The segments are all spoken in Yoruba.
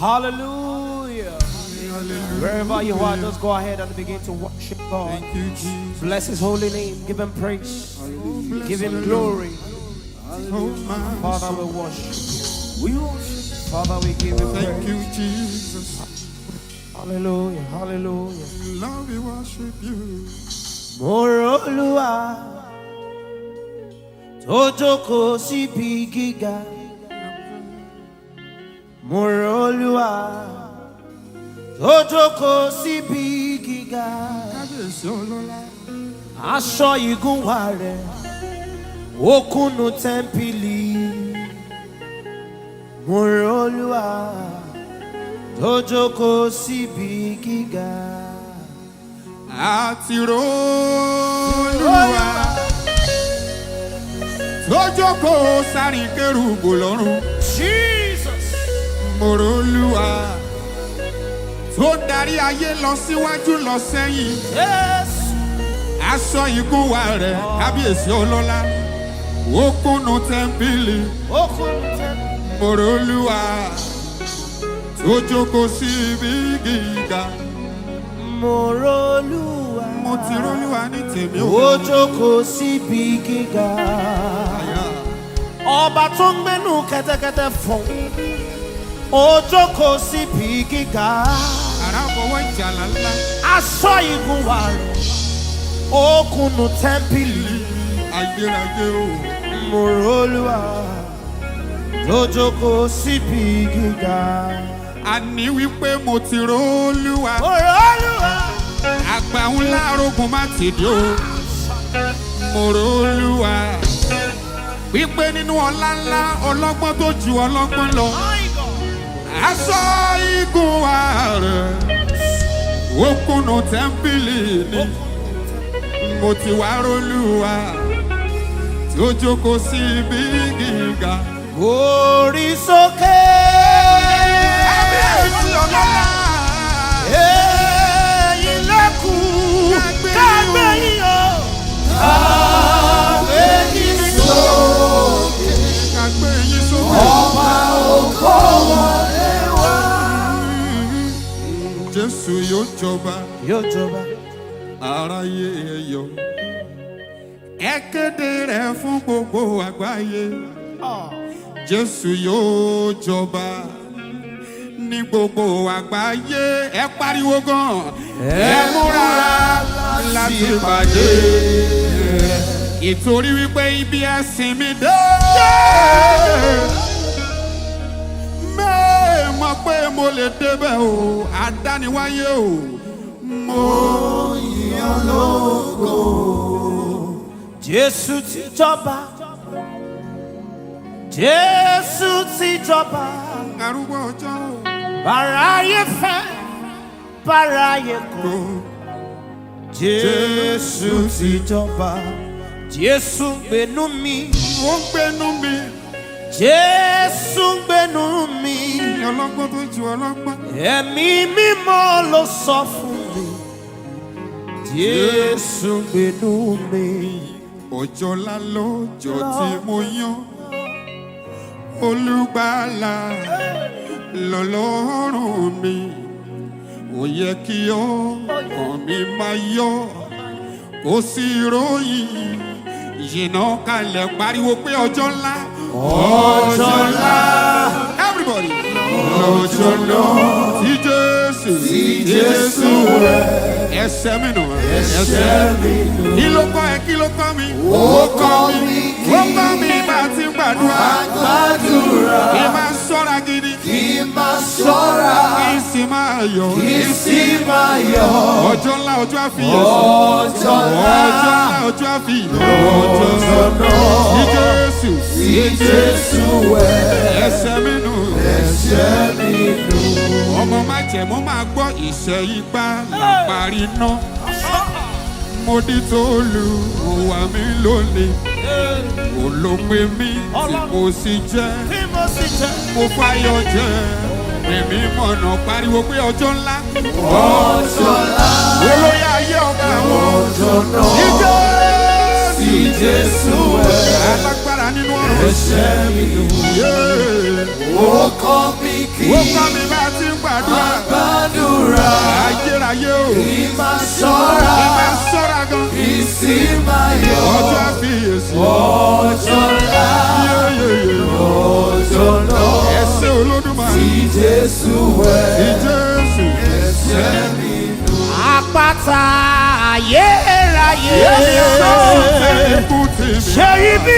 Hallelujah. Wherever you are, just go ahead and begin to worship God. Thank you, Jesus. Bless His holy name. Give Him praise. Give Him glory. Oh, my Father, we worship. We worship. Father, we give you Thank praise. you, Jesus. Hallelujah. Hallelujah. We love you, worship you. Mo r'Olúwa tó jókòó síbi gíga. Mo r'Olúwa tó jókòó síbi gíga. Kábíyèsí ọlọ́lá. Aṣọ ìgúnwà rẹ̀ ó kúnnú tẹ́ḿpìlì. Mo r'Olúwa tó jókòó síbi gíga. Àti rólúwa. Tó jókòó sárin kérúbù lọ́rùn. Jesus. Mo rólúwa. Tó darí ayé lọ síwájú lọ sẹ́yìn. Yes. Aṣọ ìgúnwà rẹ̀ kábíyèsí ọlọ́lá. Ó kúnnú tẹ́ḿpìlì. Ó kúnnú tẹ́ḿpìlì. Mo rólúwa. Tó jókòó sí ibi gíga. Mo r'Olúwa. Mo ti rólúwa ní tèmi Ó jókòó síbi gíga. Ọba tó ń gbénú kẹ́tẹ́kẹ́tẹ́ fọ̀n. Ó jókòó síbi gíga. Àràbọ̀wọ̀ ìjàlá ńlá. Aṣọ ìgúnwà rẹ̀. Ó kúnnú tẹ́ḿpìlì. Ayérayé o. Mo r'Olúwa. Tó jókòó síbi gíga. Àní wípé mo ti rólúwa. Mo r'Olúwa. Àgbà ńlá arógun má ti dé o. Mo rólúwa. Wípé nínú ọlá ńlá ọlọ́gbọ́n tó ju ọlọ́gbọ́n lọ. Aṣọ igun wa rẹ̀. Ó kùnà tẹ́ḿpìlì ni. Mo ti wá rólúwa. Tí ó jókòó sí ibi gíga. Orí sókè. Kábíyèsí ọlọ́lá. Èyí lẹ́kùn kágbé yín o. Kágbé yín sókè. Kàgbé yín sókè. Ọba òkò wọlé wá. Jésù yóò jọba Yóò jọba. aráyé ẹyọ. Ẹ kéde rẹ̀ fún gbogbo àgbáyé. Jésù yóò jọba ní gbogbo àgbáyé. Ẹ pariwo gan. Ẹ múra láti pàdé. Ìtorí wípé ibi ẹ̀sìn mi dé. Mẹ́ẹ̀ mọ̀ pé mo lè débẹ̀ o, àdániwáyé o. Mo yàn lógo. Jésù ti jọba. Jésù ti jọba. Arúgbó ọjọ́ Bàráyé fẹ́, bàráyé kọ̀. kò. Jésù ti jọba. Jésù ń gbénú mi. Ó ń gbénú mi. Jésù ń gbénú mi. Ọlọ́gbọ́n tó ju ọlọ́gbọ́n. Ẹ̀mí mímọ́ ló sọ fún mi. Jésù ń gbénú mi. Ọjọ́ ńlá lọ́jọ́ tí mo yán. Olùgbàlà lọ́lọ́rùn mi. Ó yẹ kí ọkàn mi máa yọ. Kò sí ròyìn. Yìnà kalẹ̀ pariwo pé ọjọ́ ńlá. Ọjọ́ ńlá. Everybody. Ọjọ́ ńlá. Tí Jésù. Tí Jésù rẹ̀. Ẹsẹ̀ mi nù. Ẹsẹ̀ mi nù. Kí ló kọ́ ẹ? Kí ló kọ́ mi? Ó kọ́ mi Ó kọ́ mi bá a ti gbàdúrà. gbàdúrà. Kí n máa ṣọ́ra gidi. Kí n máa ṣọ́ra. Kí n sì máa yọ̀. Kí n sì máa yọ̀. Ọjọ́ ńlá ọjọ́ àfiyèsí. Ọjọ́ ńlá. Ọjọ́ ńlá ọjọ́ àfiyèsí. Ọjọ́ náà. Tí Jésù. Tí Jésù wẹ̀. Ẹsẹ̀ mi nù. Ẹ̀ṣẹ̀ mi nù. Ọmọ má jẹ̀ mo máa gbọ́ ìṣẹ́ ipá láparí náà. Mo dí tó lu òwà mi lónìí. Olópe mi tí mo sì jẹ́. Bí mo sì jẹ́. Mo fáyọ̀ jẹ́. Èmi mọ̀nà pariwo pé ọjọ́ ńlá. Ọjọ́ ńlá. Olóyè ayé ọba àwọn. Ọjọ́ náà. Ìjọ Tí Jésù wẹ̀. alágbára nínú ọ̀rọ̀. Ẹ̀ṣẹ̀ mi nù. Yeah. Ó kọ́ mi kí Ó kọ́ mi bá ti gbàdúrà gbàdúrà ayérayé o ìmà ṣọ́ra ìmọ̀ sọ́ra gan ìsìnmáyọ̀ ọjọ́ àfiyèsí ọjọ́ ńlá yéyéyé ọjọ́ náà ẹsẹ̀ olódùmarè Jésù wẹ̀. ìjẹ́sù àpáta ayérayé ikú tì mí ṣe ibi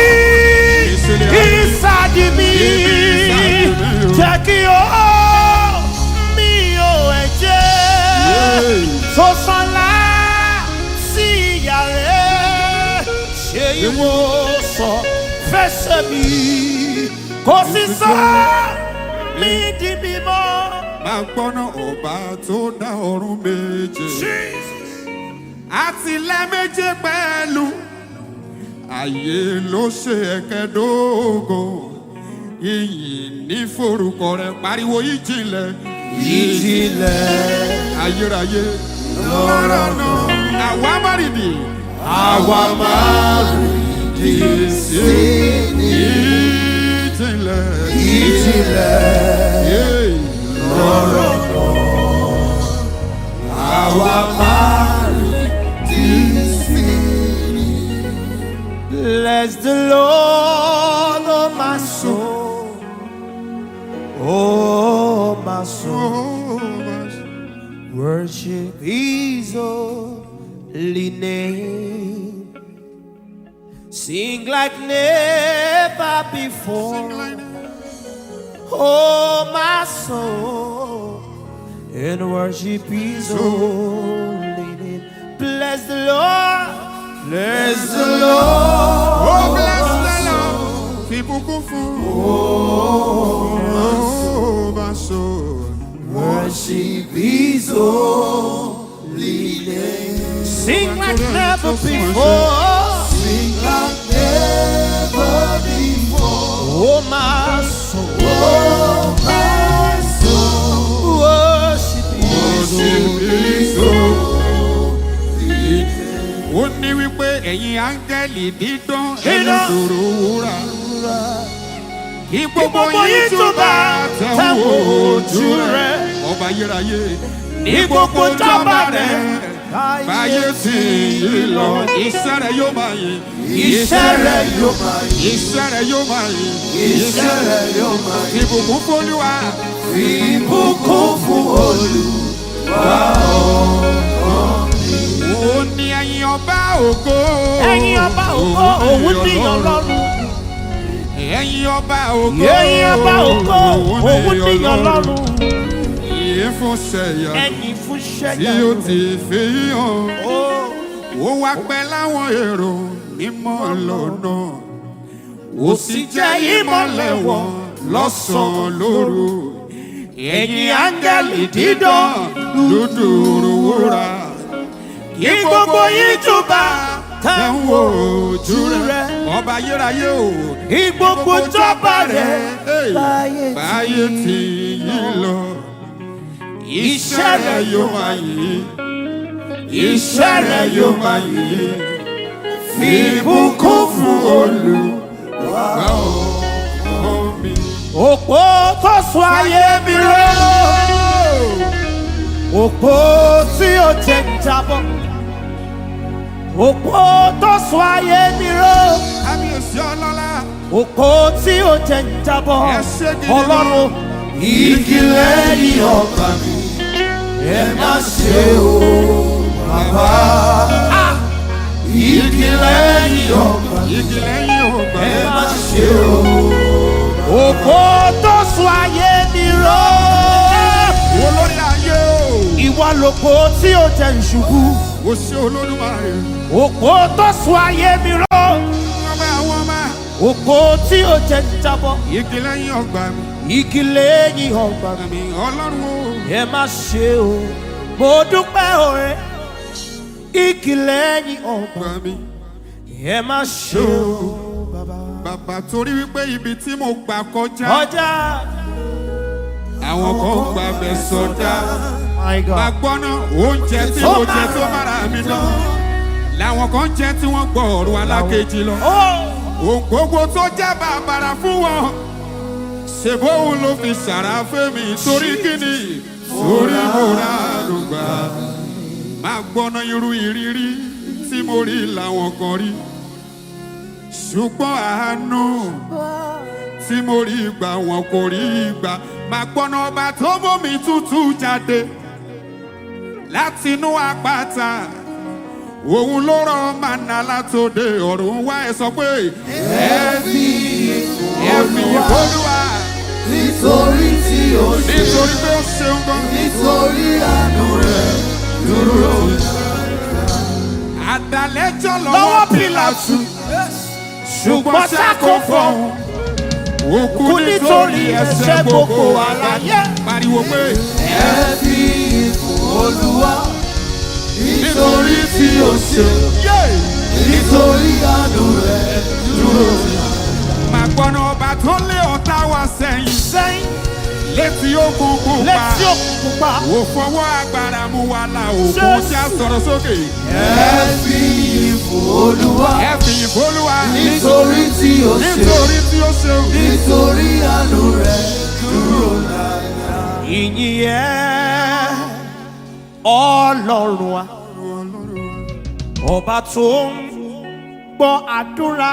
ìsàdì mi jẹ́ kí o mi ò ẹ̀jẹ̀ tó sanlá sí ìyá rẹ̀ ṣe ìwòsàn fẹsẹ̀ mi kò sì sọ mí di mímọ́. máa gbọ́ná ọba tó dá ọ̀run méje àti lẹ́méje pẹ̀lú ayé ló ṣe ẹ̀kẹ́dógó iyìn ní forúkọ rẹ̀ pariwo ìjìnlẹ̀ ìjìnlẹ̀ ayérayé lọ́rọ̀ náà àwa márìdì àwa máa rí sí ní ìjìnlẹ̀ ìjìnlẹ̀ Yéè. àwa máa rí sí ní. Bless the Lord, oh my soul, oh my soul. Oh, my Worship His holy name. Sing like never before. Oh, my soul, and worship His holy name. Bless the Lord. Bless the Lord. Oh, bless the Lord. Fìbùkún fún. Oh, my soul. Worship His holy name. Sing like never before. Sing like never before. Oh my soul. Oh my soul. Worship His Worship holy His Ó ní wípé ẹ̀yin áńgẹ́lì dídán Dídán. ẹlẹ́dòrò wúrà. Kí gbogbo gbogbo yín yín túbà túbà tẹ̀wọ̀ tẹ̀wọ̀ ojú ojú rẹ̀. rẹ̀. Ọba ayérayé. Ní Ní gbogbo gbogbo jọba jọba rẹ̀. rẹ̀. Báyé tí yí lọ, iṣẹ́ rẹ̀ yóò máa yìn. Iṣẹ́ rẹ̀ yóò máa yìn. Iṣẹ́ rẹ̀ yóò máa yìn. Iṣẹ́ rẹ̀ yóò máa yìn. Ìbùkún fólúwa. Ìbùkún fún Olúwa. Ó ní ẹyin ọba ògo. Ẹ̀yin ọba ògo òun ní ọlọ́run. Ẹyin ọba ògo. Ẹ̀yin ọba ògo òun ní ọlọ́run. Yìí fún ṣẹ̀yà Ẹ̀yin fún tí ṣẹ́yà. ó ti fi hàn. Ó Ó wá pẹ́ láwọn èrò mímọ́ lọ́nà. Ó sì jẹ́ ìmọ̀lẹ̀ wọn lọ́sàn-án lóru. Ẹ̀yin áńgẹ́lì dídán dúdú wúrà. kí gbogbo yín túbà Tẹ̀ ń wo ojú rẹ̀. rẹ̀. Ọba ayérayé o. Kí gbogbo jọba rẹ̀ Hey, láyé báyé tí yí lọ. Iṣẹ́ rẹ̀ yóò máa yìn. Iṣẹ́ rẹ̀ yóò máa yìn. Fi ìbùkún fún Olúwa ọmọ mi. Òpó tó sọ ayé mi ró. Òpó tí ó jẹ ń jábọ́. Òpó tó sọ ayé mi ró. Kábíyèsí ọlọ́lá. Òpó tí ó jẹ ń jábọ́. Ẹ ṣé gidi gan. Ọlọ́run. Igi lẹ́yìn ọgbà mi. Ẹ má ṣe o, bàbá. Igi lẹ́yìn ọgbà mi. Igi lẹ́yìn ògbà. Ẹ má ṣe o. Òpó tó sọ ayé mi ró. Olórí ayé o. Ìwọ lòpó tí ó jẹ ìṣubú. O ṣe Olódùmarè. Òpó tó sọ ayé mi ró. Wọ́n bá àwọn ọmọ. Òpó tí ó jẹ ìjábọ̀. Igi lẹ́yìn ọgbà mi. Igi lẹ́yìn ọgbà mi. Àmì Ọlọ́run o. Ẹ má ṣe o. Mo dúpẹ́ òre. Igi lẹ́yìn ọgbà Ọgbà mi. ẹ má ṣe o. Bàbá. Bàbá torí wípé ibi tí mo gbà kọjá. Ọjà. Àwọn kan gbà bẹ̀ sọdá. My God. Agbọ́nà oúnjẹ tí mo jẹ tó mára mi dán. Làwọn kan jẹ tí wọ́n gbọ́ ọ̀rọ̀ alákejì lọ. Oh. Ohun gbogbo tó jẹ́ bàbàrà fún wọn. ṣèbóhùn ló fi ṣàràfẹ́ mi torí kíni torí mo ra àdùgbà máa gbọ́ná irú ìrírí tí mo rí làwọn kan rí ṣùgbọ́n àánú tí mo rí gbà wọn kò rí gbà máa gbọ́ná ọba tó bómi tútù jáde látinú àpáta òun ló rán màná látòde ọ̀run wá ẹ sọ pé ẹ fi ẹ fi ìfọlùwà nítorí tí ó ṣe nítorí pé ó ṣeun gan. nítorí àánú rẹ̀ dúró. àdàlẹ́jọ́ lọ́wọ́ lọ́wọ́ pílàtù ṣùgbọ́n sákò fọ̀hún. Òkú Kú nítorí nítorí ẹ̀ṣẹ̀ ẹ̀ṣẹ̀ gbogbo gbogbo àlàyé. àlàyé. Pariwo pé ẹ fi ìfún olúwa nítorí tí ó ṣe nítorí àánú rẹ̀ dúró. màá gbọ́nà ọba tó lé ọ̀tá wa sẹ́yìn. sẹ́yìn Létí ogun kò pa. létí òkùnkùn pa. Ò fọwọ́ agbára mú wa la òkun tí a sọ̀rọ̀ sókè. ẹ fi ìfún olúwa Ẹ fi ìfolúwa. nítorí tí ó ṣe Nítorí tí ó ṣeun. nítorí àánú rẹ̀ dúró. ìyìn yẹ ọlọ́run wa ọba tó ń gbọ́ àdúrà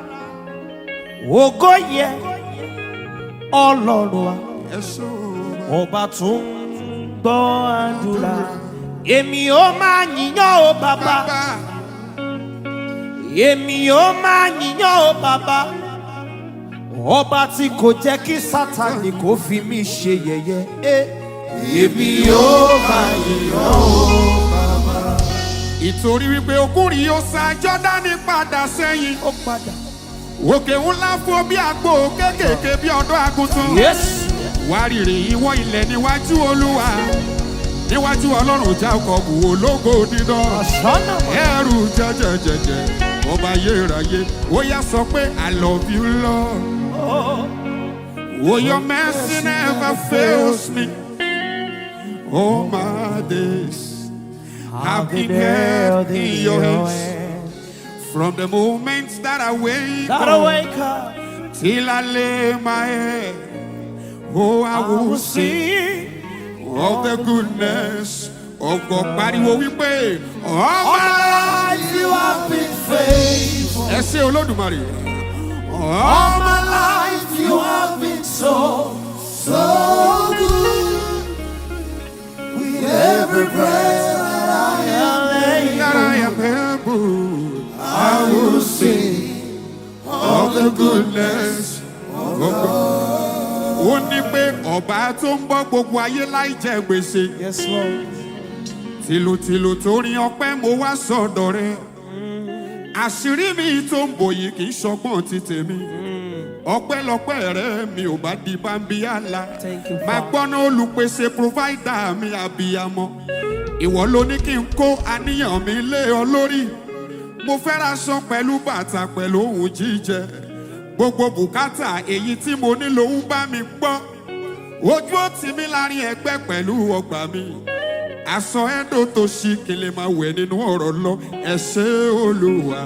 ògo yẹ ọlọ́run wa Ẹ ṣó. ọba tó ń gbọ́ àdúrà èmi ó máa yíyan o bàbá Bàbá èmi ó máa yíyan o bàbá ọba tí kò jẹ́ kí sátani kò fi mí ṣe yẹ̀yẹ́. Eh. èmi yóò máa yìnyín o. ìtorí wípé okùnrin yóò sa Jọ́dánì padà sẹ́yìn. ó padà. Òkè ńlá fún bí àgbo kéékèèké bí ọ̀dọ́ àgùntàn. Yes. wárìrì ìwọ ilẹ̀ níwájú olúwa níwájú ọlọ́run jákọ́bù ológo dídán Ọ̀ṣọ́nà mọ̀. ẹrù jẹjẹjẹjẹ ọba ayérayé ó yá sọ pé i love you lord oh your mercy never fails me all my days i've been held in your hands from the moment that i wake Gotta up wake up. till i lay my head oh i I will will sing sing. of the goodness of God. Pariwo wípé All ọmọ my life you have been faithful. ẹ ṣe olódùmarè. All Ọmọ my life you have been so, so good. With every breath that I am, yàrá ẹ̀mẹ́bù I will sing of the goodness of God. Ó ní pé ọba tó ń bọ́ gbogbo ayé láì jẹ gbèsè. Yes, Lord. Tìlùtìlù tó rin ọpẹ́ mo wá sọ̀dọ̀ rẹ̀. Àṣírí mi tó ń bò yìí kì í ṣọgbọ́n ti tèmi. Ọpẹ́lọpẹ́ rẹ̀ mi ò bá di bámbíyàlá. Thank you, Máa Father. gbọ́ná olùpèsè provider mi àbíyamọ. Ìwọ ló ní kí n kó àníyàn mi lé ọ lórí. Mo fẹ́ raṣọ pẹ̀lú bàtà pẹ̀lú ohun jíjẹ. Gbogbo bùkátà èyí tí mo ní lòun bá mi gbọ́. Ojú ó tì mí láàrin ẹgbẹ́ pẹ̀lú ọgbà mi. Aṣọ ẹ̀dọ̀ tó ṣí kí n lè máa wẹ̀ nínú ọ̀rọ̀ lọ. Ẹ ṣé Olúwa.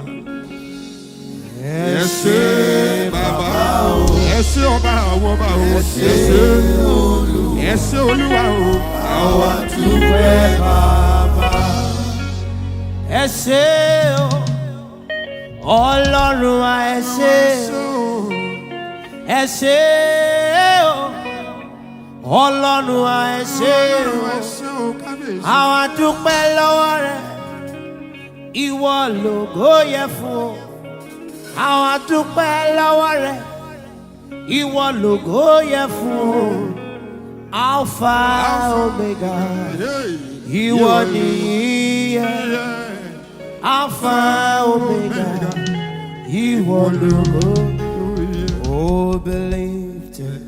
Ẹ ṣé bàbá o. Ẹ ṣé ọba àwọn ọba o. Ẹ ṣé ẹ ṣé Olúwa o. Àwa dúpẹ́ bàbá. Ẹ ṣé o, Ọlọ́run wa ẹ ṣé o, ẹ ṣé o, Ọlọ́run wa ẹ ṣé o. Ẹ ṣé o kábíyèsí. Àwọn dúpẹ́ lọ́wọ́ rẹ̀, ìwọ lògó yẹ fún o. Àwọn dúpẹ́ lọ́wọ́ rẹ̀, ìwọ lògó yẹ fún o. Alpha Omega, Hey. ìwọ Yeah. nìyí yẹ. Yeah. Alpha Omega, ìwọ lògó. Oh, believed it.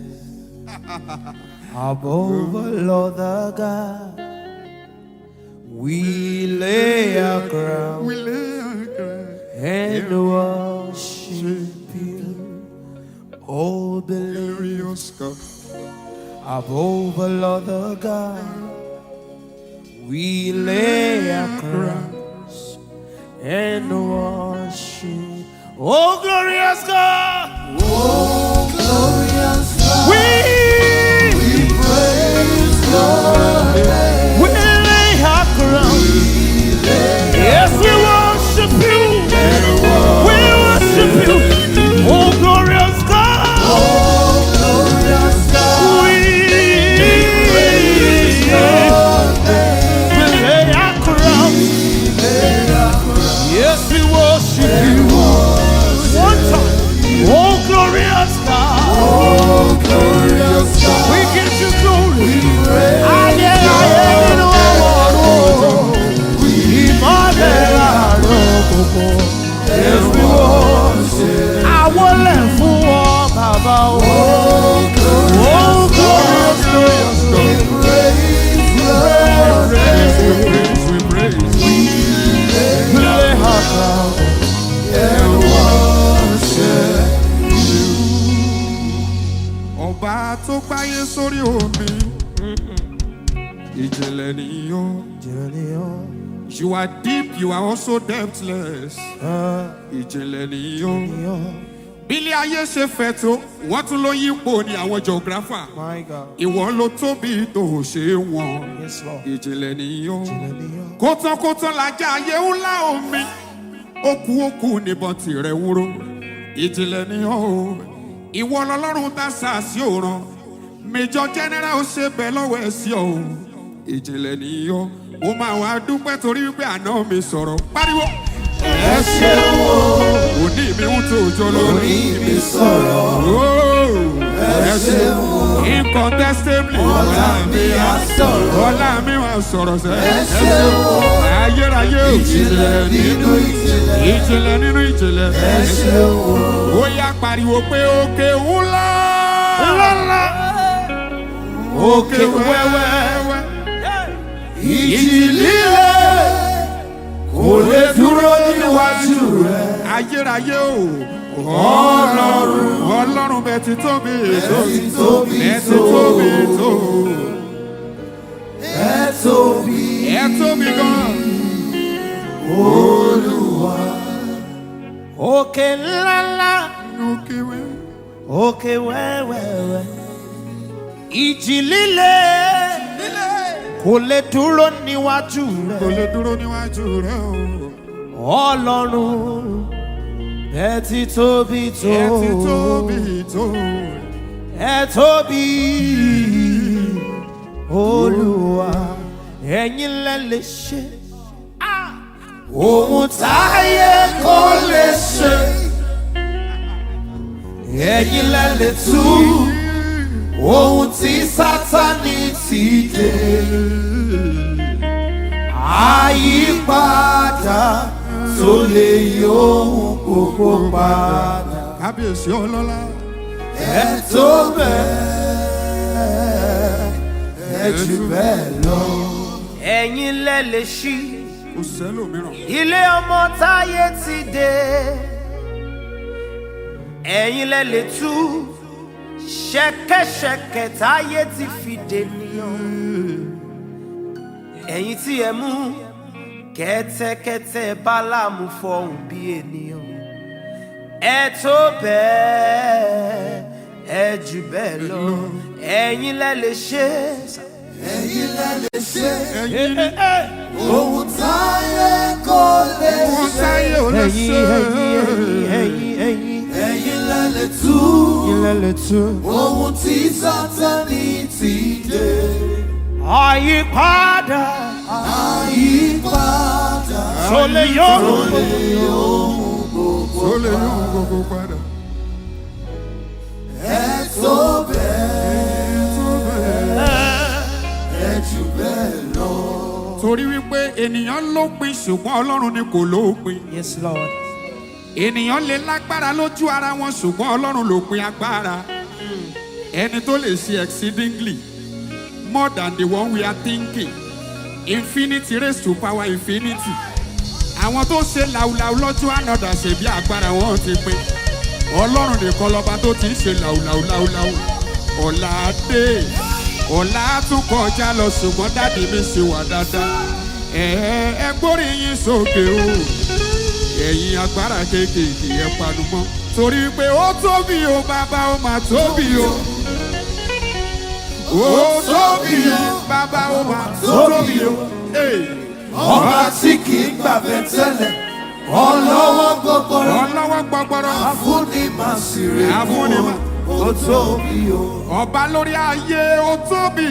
Above all other God, we lay our crown We lay our crown. and worship you. Oh, believe Glorious God. above all other God, we lay our crowns and worship. Oh, glorious God, Oh, glorious God. we ìjìnlẹ̀ nìyó. ìjìnlẹ̀ ni ọ́. You are deep, you are also depthless. Ah, Ìjìnlẹ̀ nìyó. ni ọ́. Bílé ayé ṣe fẹ̀ tó, wọ́n tún ló yípo ní àwọn geographer. My God. Ìwọ ló tóbi tó ò ṣe é wọn. Yes, Lord. Ìjìnlẹ̀ nìyó. ìjìnlẹ̀ ni ọ́. Kótánkótán lajá ayé ńlá omi. Okú okú níbọn tirẹ̀ wúrò. Ìjìnlẹ̀ nìyó. Ìwọ lọlọ́run tá sàásì òran. Major General ó ṣe bẹ́ẹ̀ lọ́wọ́ ẹ̀ sí ọ. Ìjìnlẹ̀ nìyó. Mo máa wá dúpẹ́ torí wípé àná mi sọ̀rọ̀. Pariwo. ẹ ṣeun o Òní mi ń tó òjò lórí. orí mi sọ̀rọ̀ Oh, ẹ ṣeun o incontestably. ọ̀la mi á sọ̀rọ̀ Ọlá mi wà sọ̀rọ̀ ẹ sẹ́. ṣeun o Ayérayé ò. ìjìnlẹ̀ nínú ìjìnlẹ̀ Ìjìnlẹ̀ nínú ìjìnlẹ̀. ẹ ṣeun o Ó yá pariwo pé òkè ńlá. Ńlá. Òkè wẹ́wẹ́. ìjì líle kò lè dúró níwájú rẹ Ayérayé ò. Ọlọ́run. Ọlọ́run bẹ ti tóbi tó. ti tóbi Bẹ ti tó tóbi tó. ẹ tóbi Ẹ tóbi gan. olúwa Òkè ńláńlá. Òkè wẹ́wẹ́. Òkè wẹ́wẹ́wẹ́. Ìjì líle. Kò lè dúró níwájú Kò rẹ̀. lè dúró níwájú rẹ̀ o. Ọlọ́run. Ẹ ti tóbi tó. Ẹ ti tóbi tó. Ẹ tóbi. Olúwa. Ẹ̀yin lẹ lè ṣe. ohun táyé kò lè ṣe ẹ̀yin lẹ lè tú ohun tí sátani ti dé àyípadà tó lè yí ohun gbogbo padà Kábíyèsí ọlọ́lá. ẹ tó bẹ́ẹ̀ ẹ jù bẹ́ẹ̀ lọ. Ẹ̀yin lẹ lè ṣí. Kò sẹ́lòmíràn. ilé ọmọ táyé ti dé ẹ̀yin lẹ lè tú ṣẹ̀kẹ̀ṣẹ̀kẹ̀ táyé ti fi dènìyàn ẹ̀yin tí ẹ mú kẹ́tẹ́kẹ́tẹ́ bálámù fọhùn bí ènìyàn ẹ tó bẹ́ẹ̀ ẹ jù bẹ́ẹ̀ lọ ẹ̀yin lẹ lè ṣe ẹ̀yin lẹ lè ṣe Ẹ̀yin ni ohun táyé kò lè wọ́n ṣe. sáyé ò lè ẹ̀yin ṣe. ẹ̀yin ẹ̀yin ẹ̀yin ẹ̀yin lẹ lè tú ẹ̀yin lẹ lè tú. ohun tí sátani ti dé. àyípadà àyípadà tó lè yọrù Tó lè yún gbogbo padà. ẹ tó bẹ́ẹ̀ ẹ jù bẹ́ẹ̀ lọ. Torí wípé ènìyàn lópin ṣùgbọ́n Ọlọ́run ni kò lópin. yes lord Ènìyàn lè lágbára lójú ara wọn ṣùgbọ́n Ọlọ́run lópin agbára. Ẹni tó lè ṣe exceedingly more than the one we are thinking. Infinity raised to power infinity. Àwọn tó ṣe làwùlàwù lọ́jọ́ ànádà ṣe bí agbára wọn ti pin. Ọlọ́run nìkan lọ́ba tó ti ń ṣe làwùlàwùlàwùlàwù. Ọ̀la dé. Ọ̀la tún kọjá lọ ṣùgbọ́n dáàdi mi ṣe wà dáadáa. Ẹ ẹ gbórí yín sókè o. Ẹ̀yin agbára kéékèèké ẹ panu mọ́. Torí pé ó tóbi o bàbá ó máa tóbi o. Ó tóbi o bàbá ó máa tóbi o. Hey ọba tí kì í gbàgbé tẹ́lẹ̀ ọlọ́wọ́ gbọ́gbọ́rọ́ ọlọ́wọ́ gbọgbọrọ àfúnni máa sì rè Àfúnni mú máa- ó tóbi o. ọba lórí ayé ó tóbi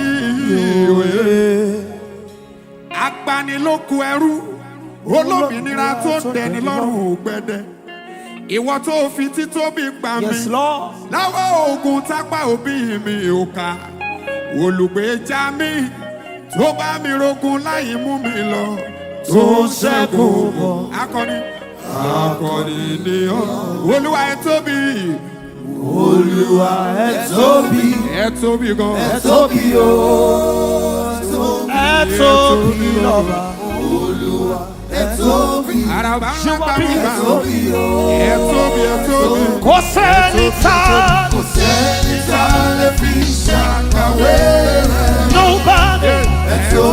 agbanilóko ẹrú olómìnira tó dẹni lọ́rùn gbẹdẹ ìwọ tó fi títóbi gbà mí yes lord láwọ ogun tápá òbí mi ò ká olùgbèjà mi tó bá mi rogun láì mú mi lọ tó ṣẹ́gun bọ̀ akọni akọni ni ọ́ olúwa ẹ tóbi olúwa ẹ tóbi ẹ tóbi gan ẹ tóbi o ẹ tóbi ẹ tóbi lọ́ba olúwa ẹ tóbi araba ńlá gbà mí ẹ gbà tóbi o ẹ tóbi ẹ tóbi kò sẹ́ni tá kò sẹ́ni tá a lè fi ṣàkàwé rẹ̀ nobody ẹ tóbi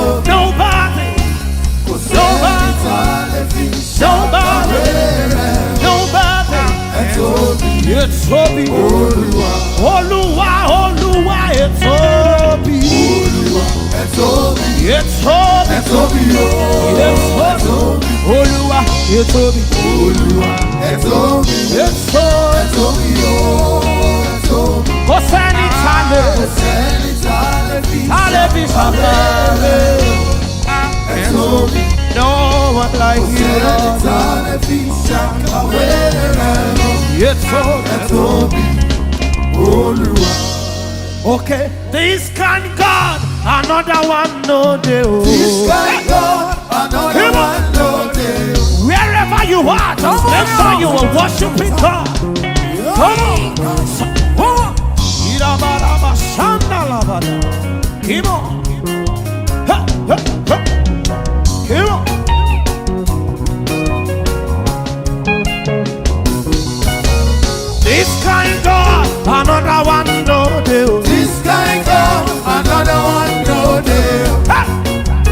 Olúwa, olúwa olúwa ètò bí Olúwa, ẹ tóbi, ètò bí ẹ tóbi o. ètò bí olúwa ètò bí Olúwa, ẹ tóbi, ètò ẹ tóbi o. Ẹ tóbi, kò sẹ́ni tá lè kò sẹ́ni tá lè fi tá lè fi ṣàkàwé ẹ tóbi, no one like you sẹ́ni Lord tá lè fi ṣàkàwé rẹ̀. ètò Ẹ tóbi, Olúwa. okay this kind God another one no dey o. This kind God, another Come on. one no dey. Wherever you are, just make sure you are worshiping God. Come on. Come on. Irabaraba shandalabada. Come on. Ha, ha, ha. Come on. This kind God, another one no deal. This kind God, another one no dey.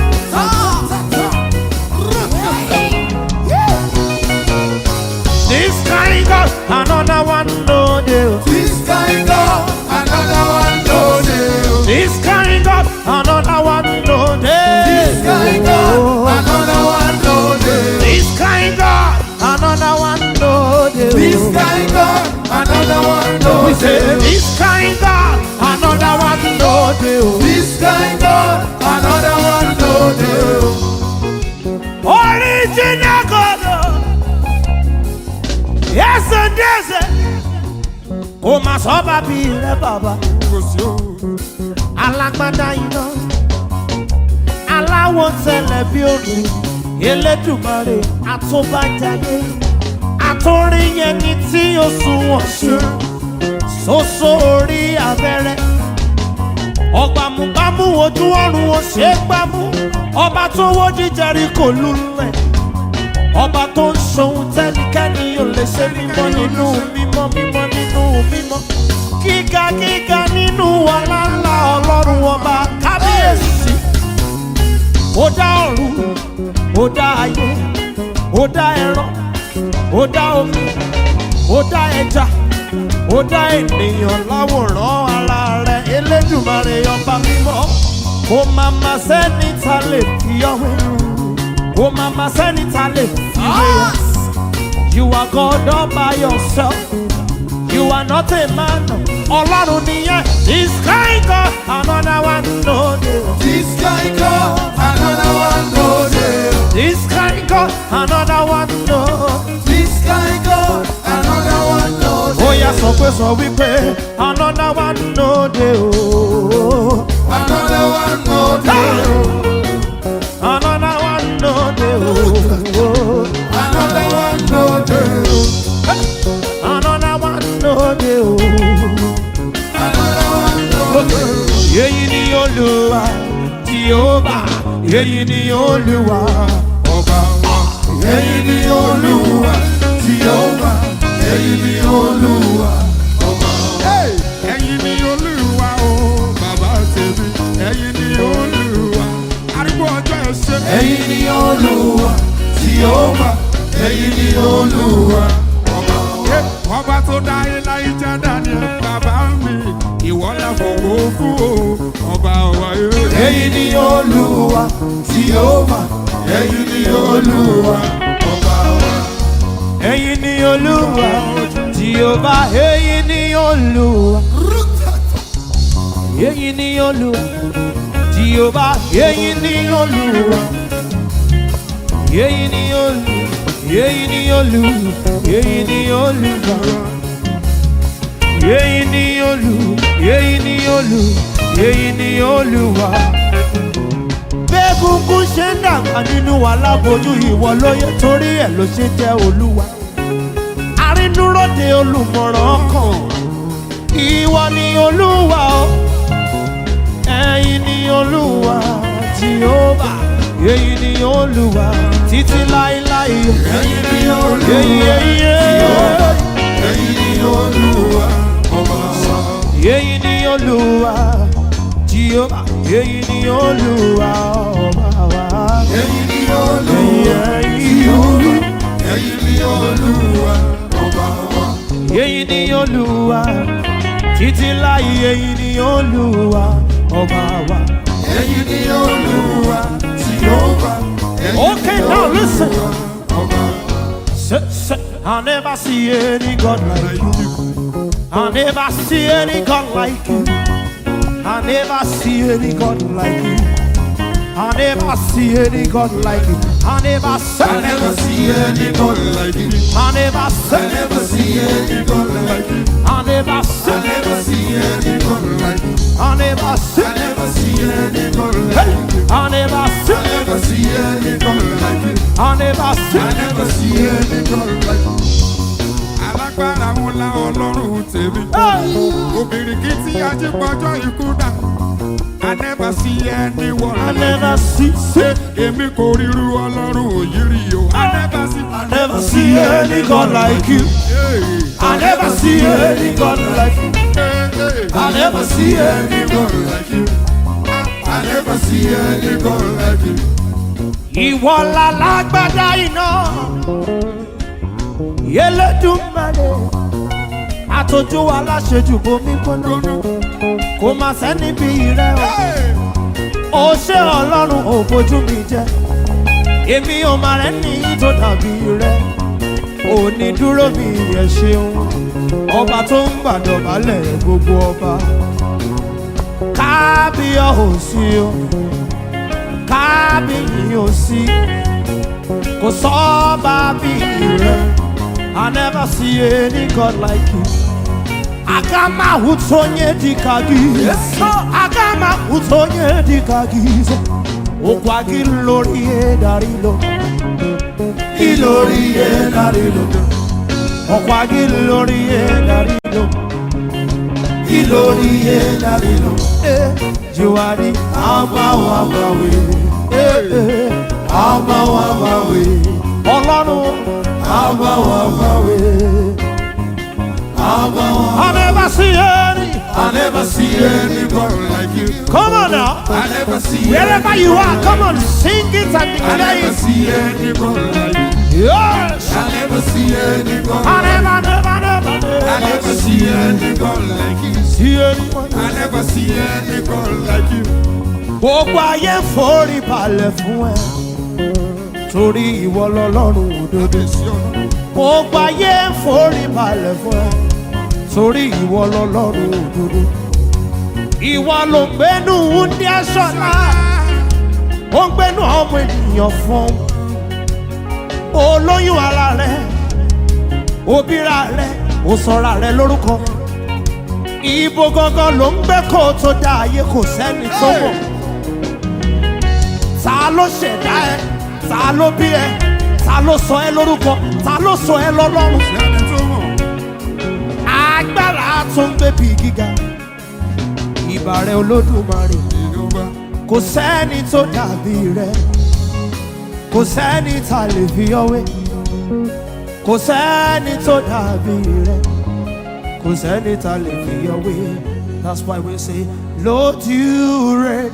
This kind God, another one no deal. This kind God, another one no dey. This kind God, another one no deal. This kind God, another one no dey. This kind God, another one no deal. This kind God, another one no We say dey. this kind God, another one no deal. This kind God, another one no dey. Original God. Yes and yes. Kò máa sọ bàbí rẹ bàbá. kò sí o. Alágbádá iná. Aláwọ̀ tẹ̀lẹ̀ bí òrùn. Elédùmarè àtúbàjáde. Àtúrin yẹn ni tí ó sunwọ̀n ṣe. Soso orí abẹ́rẹ́. Ọ̀gbàmùgbàmù ojú ọ̀run ò ṣe é gbámú. Ọba tó wó jíjẹrí kò lulẹ̀. Ọba tó ń ṣohun tẹ́nikẹ́ni ò lè ṣe mímọ́ nínú mímọ́ mímọ́ nínú mímọ́. Gíga gíga nínú ọlá ńlá ọlọ́run ọba kábíyèsí. Ó dá ọ̀run, ó dá ayé, ó dá ẹran, ó dá omi, ó dá ẹja, ó dá ènìyàn láwòrán ara rẹ̀ elédùmarè ọba mímọ́. Kò máa ma sẹ́ni ta lè fi ọ̀hún. Kò máa ma sẹ́ni ta lè fi wé ọ. You are God all by yourself. You are not a man. Ọlọ́run nìyẹn. This kind God, another one no dey. This kind God, another one no dey. This kind God, another one no. This kind God, another one no Ó dey. yá sọ pé sọ wípé another one no dey o. Another one no dey. Another one no dey o. Another one no dey. Another one no dey o. Another one no dey. Èyí ni Olúwa Jèhófà. Èyí ni Olúwa ọba wa. Èyí ni Olúwa, Jèhófà, èyí ni Olúwa. ẹ̀yin ni olúwa o bàbá tèmi ẹ̀yin ni olúwa arúgbó ọjọ́ ẹ̀ṣẹ̀ Èyí ni Olúwa, Jèhófà, èyí ni Olúwa. ọba tó dá ilá ìjà daniel bàbá mi ìwọ la fọwọ́ fún o ọba wa yóò. Èyí ni Olúwa, Jèhófà, èyí ni Olúwa. Ọba wa. Èyí ni Olúwa Jèhófà. Èyí ni Olúwa. Èyí ni Olúwa Jèhófà. Èyí ni Olúwa. Èyí ni Olúwa. Èyí ni Olúwa. Èyí ni Olúwa. Èyí ni Olúwa. Èyí ni Olúwa. Èyí ni Olúwa. Bẹ́ẹ̀gúngún ṣe ń dàgbà nínú alábojú ìwọ lóye torí ẹ̀ ló ṣe jẹ́ Olúwa. Arínúróde olùmọ̀ràn ọkàn. Ìwọ ni Olúwa o. Ẹ̀yin ni Olúwa Jèhófà. Èyí ni Olúwa títí láéláé. Èyí ni Olúwa, Èyí èyí Jèhófà, èyí. èyí ni Olúwa. Ọba wa. Èyí ni Olúwa Jèhófà. Èyí ni Olúwa ọba wa. Èyí ni Olúwa, Èyí, èyí. Jèhófà, èyí ni Olúwa. Ọba wa. èyí ni olúwa títí láì èyí ni olúwa ọba wa. Ẹyin ni Olúwa tí ó bá. Okay, now listen. Say, say, I never see any God like you. I never see any God like you. I never see any God like you. I never see any God like you. I never see. I never see any God like you. I never I see. never see any God like you. I never I see. never see any God like you. I never see. I never see any God like Hey, you. I never I see. never see any God like you. I never see. I never see any God like you. alágbára ńlá ọlọ́run tèmi. Hey. obìnrin kì í tí ajípọ̀jọ́ ikú dà. I never see anyone. I never see. see. èmi kò ríru ọlọ́run òyìnrì o. I never see. I never see any God like you. I never see any God like you. I never see any God like you. I never see any God like you. Ìwọ lálágbádá iná. Yẹlẹ́dùnmáre. Àtọ́jú aláṣejù bomi gbóná. Kò má sẹ́ni bí rẹ̀ o. Ó ṣe ọlọ́run ò bójú mi jẹ́. Èmi ò máa rẹ̀ ní tó dàbí rẹ̀. Òní dúró mi ẹ̀ ṣeun. Ọba tó ń gbàdọ̀bálẹ̀ gbogbo ọba. Kábíyọ̀ ò sí o kábíyì ò sí kò sọ́ba bí rẹ̀ I never see any God like you. Agama utonye dikagi. Agama utonye dikagi. Okwagi lórí edarilo. Ilori enarilo. Okwagi lórí edarilo. Ilori enarilo. Eh, Juwari Amawo amawe. eh, eh. Amawo amawe. Ọlọ́run Amawo amawe. Amawo. I never see any. I never see any God like you. Come on now. I never see Wherever you are, come on, sing it and I declare never it. see any God like you. Yes. I never see any God. I never, never, never, I never never see any God like you. see anyone. I never see any God like you. Gbogbo ayé ń forí balẹ̀ fún ẹ. Torí ìwọ lọ́lọ́run òdodo. Gbogbo ayé ń forí balẹ̀ fún ẹ. Torí ìwọ lọ́lọ́run òdodo. Ìwọ ló ń gbénu ní aṣọ́lá. Ó ń gbénu ọmọ ènìyàn fún. Olóyún ara rẹ̀. Òbíra rẹ̀. Ó sọra rẹ̀ lórúkọ. Ibo gangan ló ń gbé kó o tó dá ayé kò sẹ́ni tó mọ̀. Ta ló ṣẹ̀dá ẹ? Ta ló bí ẹ? Ta ló sọ ẹ lórúkọ? Ta ló sọ ẹ lọ́lọ́run? Sẹ́ni tó mọ̀. Agbára tó ń gbé bí gíga. Ìbà rẹ̀ olódùmarè. Ìjọba. Kò sẹ́ni tó dàbí rẹ̀. Kò sẹ́ni ta lè fi ọwé. Kò sẹ́ni tó dàbí rẹ̀. Kò sẹ́ni ta lè fi ọwé. That's why we say, Lord, you reign.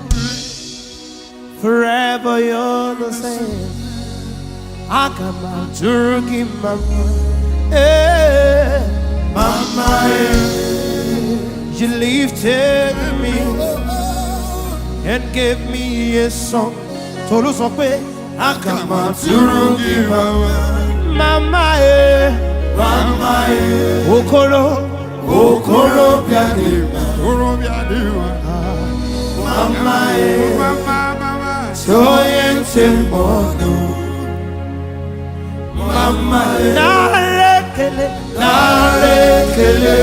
Forever you're the same. Agama Turkey Mama. Hey, Mama, eh, you lifted me and gave me a song. Tolu sọ pé Agama Turugi mama, Mama eh, mama, eh, Okoro okoro biade, Oró bí adéwọ̀n. mama, eh, Mama mama. soyente mono, mama, eh, Nalekele narekele,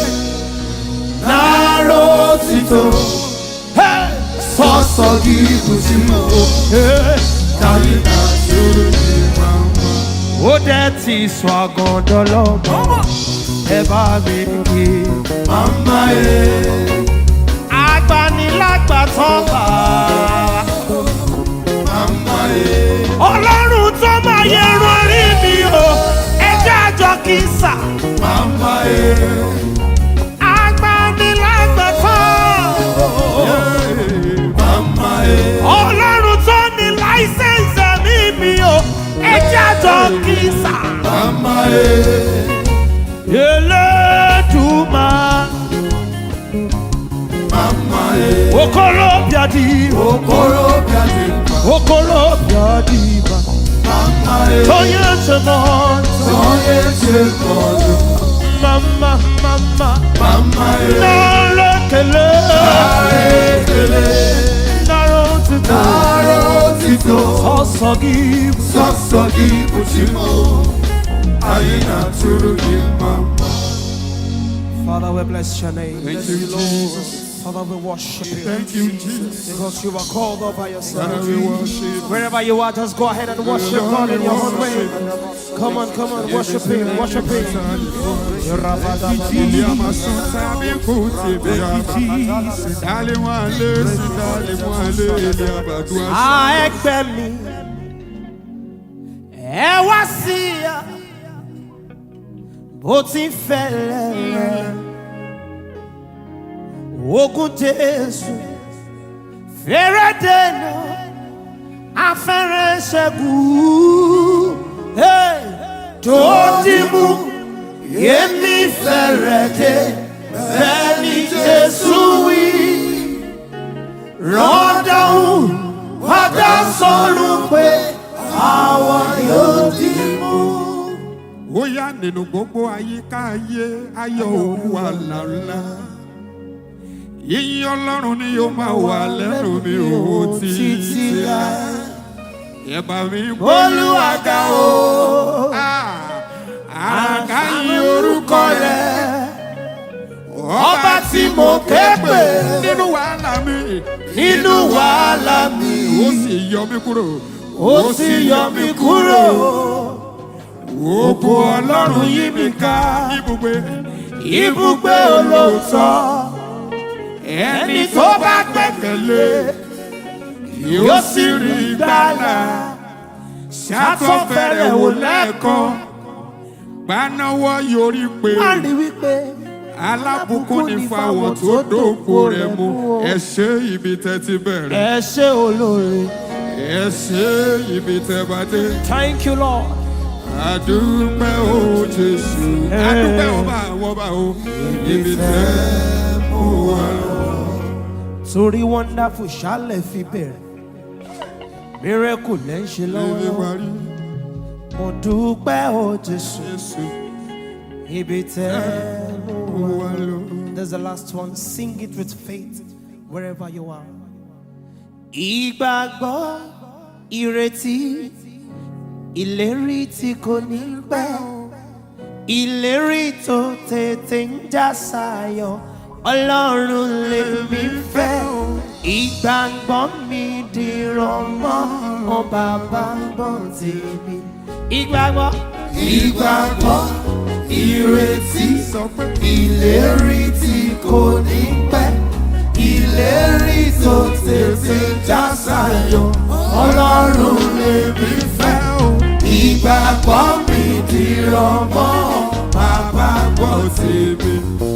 narotito, Hey, sọsọ gibusi mo, hey. tani na turugi mama, ó dẹ́ ti sọ àgọ́dọ̀ lọ́mọ ẹ bá mi kí. mama, eh, agbanilágbàtàn bá mama, eh, ọlọ́run tó máa yẹ irun orí mi o ẹjẹ́ àjọ kì í sà. mama, eh, agbanilágbàtàn mama, eh, ọlọ́run tó ní láísẹ̀nsì ẹ̀mí mi o ẹjẹ́ àjọ kì í sà. mama, eh, Elédùmarè. Mama e. Okorobịa dị Okorobịa dị mkpa. okorobịa dị mma. Mama e. Onye njem ọzọ. Onye chekọrọ. Mama mama. Mama e. Nara ekele. Nara ekele. Nara otuto. Nara otito. Sọsọ gị bụ. Sọsọ gị bụ chi m. Anyị na-atụrụ gị mma mma. Father, we bless your name. Thank you, Jesus. Father, we worship you. Thank you, Jesus. Because you are called all by yourself. Father, we worship. Wherever you are, just go ahead and worship God in your own way. Come on, come on, worship Him, worship Him. Ilé amasuta mi kò ti bẹ̀rẹ̀. Dálé wọn lé sí dálé wọn lé ilé àbàdúrà. À ẹgbẹ́ mi, ẹ wá sí ya, bó ti ń fẹ́lẹ̀. Ogun Jésù, fèrè dènà, afẹ́rẹ́ ṣẹ́gun. Hey! Tó ti mú èmi fẹ́rẹ̀ dé, bẹ́ẹ̀ ni Jésù wí. Rọ́dọ̀hún padà sọ̀rọ̀ pé àwọn yóò dì mú. Ó yá nínú gbogbo àyíká ayé ayọ̀ òun wà lálá. Yíyí ọlọ́run ni yóò máa wà lẹ́nu mi ò títí Títí lá. láé. Ẹ bá mi Olúwaga o, Àga yí orúkọ rẹ̀. ọba tí mo ké pè nínú wàhálà mi. nínú wàhálà mi, Ó sì yọ mí kúrò. ó sì yọ mí kúrò. Ògo ọlọ́run yí mi ká. Ibùgbé. Ibùgbé olóòótọ́, Ẹni tó bá gbẹ̀kẹ̀lé. Yóò sì rí ìgbàlà. Ṣàtọ̀fẹ̀rẹ̀ wò lẹ́ẹ̀kan. Gbanáwọ́ yorí pé. má rí wípé Alábùkún ní fáwọn tó dòpò rẹ̀ mú. Ẹ ṣe ibi tẹ́ ti bẹ̀rẹ̀. ẹ ṣé olóore. Ẹ ṣe ibi tẹ́ bá dé. Thank you Lord. Adúpẹ́ o Jésù. Adúpẹ́ o bá wọ́n bá o. Ibi tẹ́ mú wa lọ. torí wonderful ṣálẹ̀ fi bẹ̀rẹ̀ miracle lẹ́ ń ṣe Ibi lọ́wọ́ parí. mo dúpẹ́ o jésù Jésù ibi tẹ́ mú mú wa. wa lọ. There's the last one sing it with faith wherever you are. ìgbàgbọ́ ìrètí ìlérí tí kò ní pẹ́ ìlérí tó tètè ń já sáyọ ọlọ́run lèmi fẹ́ ìgbàgbọ́ mi dìrọ̀ mọ́ ọ bàbá gbọ́ tèmi ìgbàgbọ́ Ìgbàgbọ́, ìrètí, Sọ pé ìlérí tí kò ní pẹ́. Ìlérí tó tètè já sáyọ. Ọlọ́run lèmi fẹ́. o. Ìgbàgbọ́ mi dìrọ̀ mọ́ bàbá gbọ́ tèmi.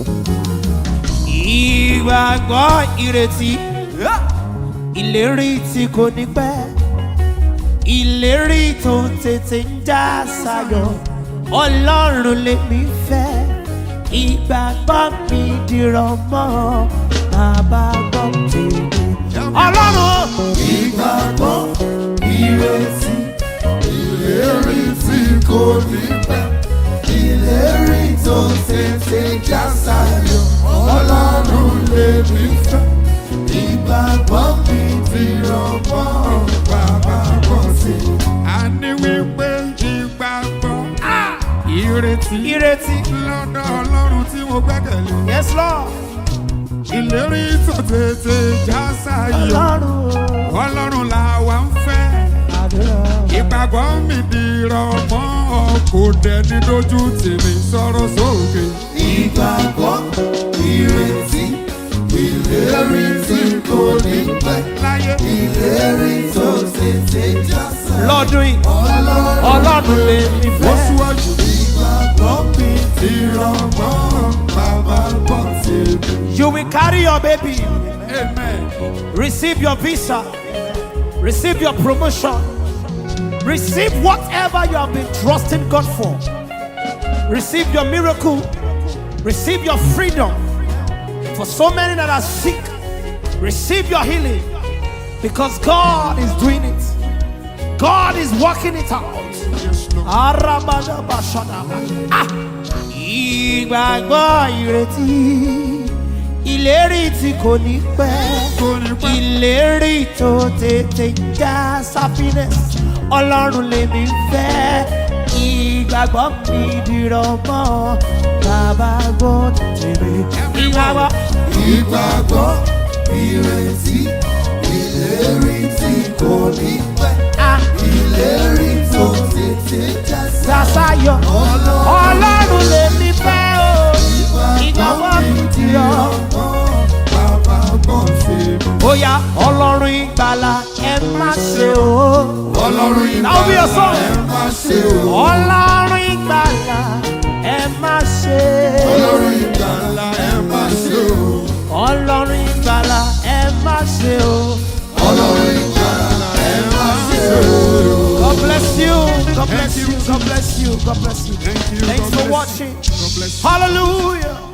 ìgbàgbọ́ ìrètí ìlérí tí kò ní pẹ́ ìlérí tó tètè ń já sáyọ ọlọ́run lèmi fẹ́ ìgbàgbọ́ mi dìrọ̀ mọ́ bàbá gbọ́ tèmi ọlọ́run Ìgbàgbọ́, ìrètí, ìlérí tí kò ní pẹ́. Ìlérí tó tètè já sáyọ. Ọlọ́run lèmi fẹ́. Ìgbàgbọ́ mi dìrọ̀ mọ́ bàbá gbọ́ tèmi. a ní wípé ìgbàgbọ́ ìrètí ìrètí lọ́dọ̀ ọlọ́run tí mo gbẹ́kẹ̀lé. yes lord ìlérí tó tètè já sáyọ. ọlọ́run ọlọ́run làwa ń fẹ́. àdúrà. ìgbàgbọ́ mi dìrọ̀ mọ́ ọ kò dẹni lójú tèmi sọ̀rọ̀ sókè. Ìgbàgbọ́, ìrètí, ìlérí tí kò ní pẹ́. láyé Ìlérí tó tètè já sáyọ. lọ́dún yìí ọlọ́run lè mi ó fẹ́. síwájú. Ìgbàgbọ́ mi dìrọ̀ mọ́ bàbá gbọ́ tèmi. You will carry your baby, amen. receive your visa, receive your promotion, receive whatever you have been trusting God for. Receive your miracle. Receive your freedom. For so many that are sick, receive your healing. Because God is doing it. God is working it out. Arabadabashadaba. Ah! Ìgbàgbọ́ ìrètí, ìlérí tí kò ní pẹ́, Kò ní pẹ́. ìlérí tó tètè já happiness, ọlọ́run lèmi fẹ́, ìgbàgbọ́ mi dìrọ̀ mọ́, bàbá gbọ́ tèrè. Ìgbàgbọ́ ìgbàgbọ́ ìrètí ìlérí tí kò ní pẹ́ ah, ìlérí tó tètè já sí. Sàṣàyọ̀, ọlọ́run lèmi fẹ́ o, ìgbàgbọ́ mi dìrọ̀. ọmọ bàbá gbọ́n ṣe mí. Bóyá ọlọ́run ìgbàlà ẹ má ṣe o. ọlọ́run That will be your song. ẹ má ṣe o. Ọlọ́run ìgbàlà ẹ má ṣe. ọlọ́run ìgbàlà ẹ má ṣe o. Ọlọ́run ìgbàlà ẹ má ṣe o. ọlọ́run ìgbàlà ẹ má ṣe o. God bless you. God bless you. God bless you. God bless you. Thank you. Thanks God for bless you. watching. God bless you. Hallelujah.